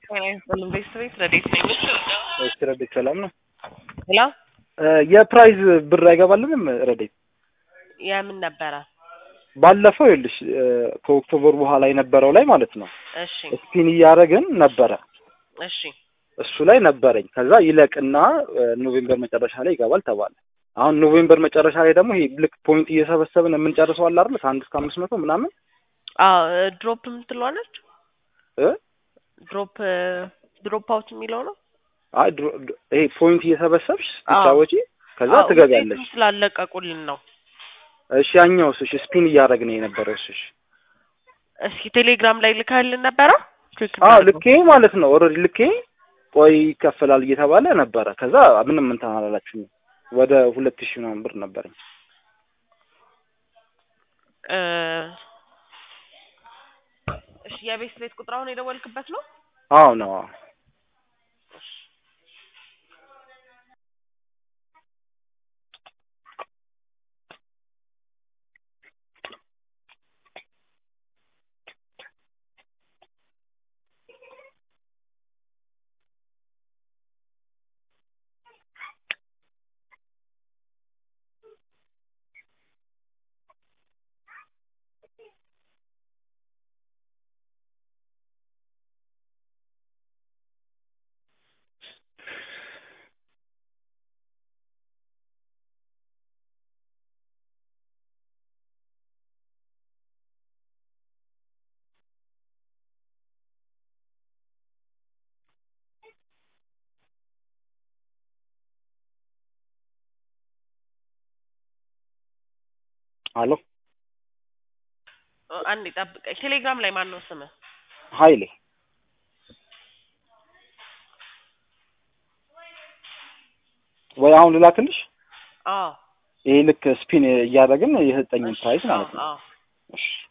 ጤና ይስጥልን ቤተሰቤት ረዴት ነኝ። እሺ ረዴት ሰላም ነው። ሄሎ የፕራይዝ ብር አይገባልንም ረዴት? የምን ነበረ? ባለፈው ይኸውልሽ ከኦክቶበር በኋላ የነበረው ላይ ማለት ነው እሺ ስፒን እያደረግን ነበረ እሺ እሱ ላይ ነበረኝ። ከዛ ይለቅና ኖቬምበር መጨረሻ ላይ ይገባል ተባለ። አሁን ኖቬምበር መጨረሻ ላይ ደግሞ ይሄ ልክ ፖይንት እየሰበሰብን የምንጨርሰው አለ አይደል? ከአንድ እስከ አምስት መቶ ምናምን አዎ ድሮፕ የምትለዋለች እ ድሮፕ ድሮፕ አውት የሚለው ነው። አይ ድሮ- ድ- ይሄ ፖይንት እየሰበሰብሽ አዎ። ትጫወጪ ከዛ አዎ፣ ትገቢያለሽ። ውጤቱን ስላለቀቁልን ነው። እሺ ያኛውስ? እሺ ስፒን እያደረግን የነበረው እሺ እሺ። እስኪ ቴሌግራም ላይ ልካልን ነበረ? ቼክ አዎ እናድርገው። ልኬ ማለት ነው ኦልሬዲ ልኬ ቆይ ይከፈላል እየተባለ ነበረ። ከዛ ምንም እንትን አላላችሁም። ወደ ሁለት ሺህ ምናምን ብር ነበረኝ። እ እሺ የቤት ቤት ቁጥር አሁን የደወልክበት ነው? አዎ ነው አዎ። አሎ እ አንዴ ጠብቀኝ። ቴሌግራም ላይ ማን ነው ስምህ? ሀይሌ ወይ አሁን ልላክልሽ? አዎ ይሄ ልክ ስፒን እያደረግን የሰጠኝን ፕራይስ ማለት ነው። አዎ እሺ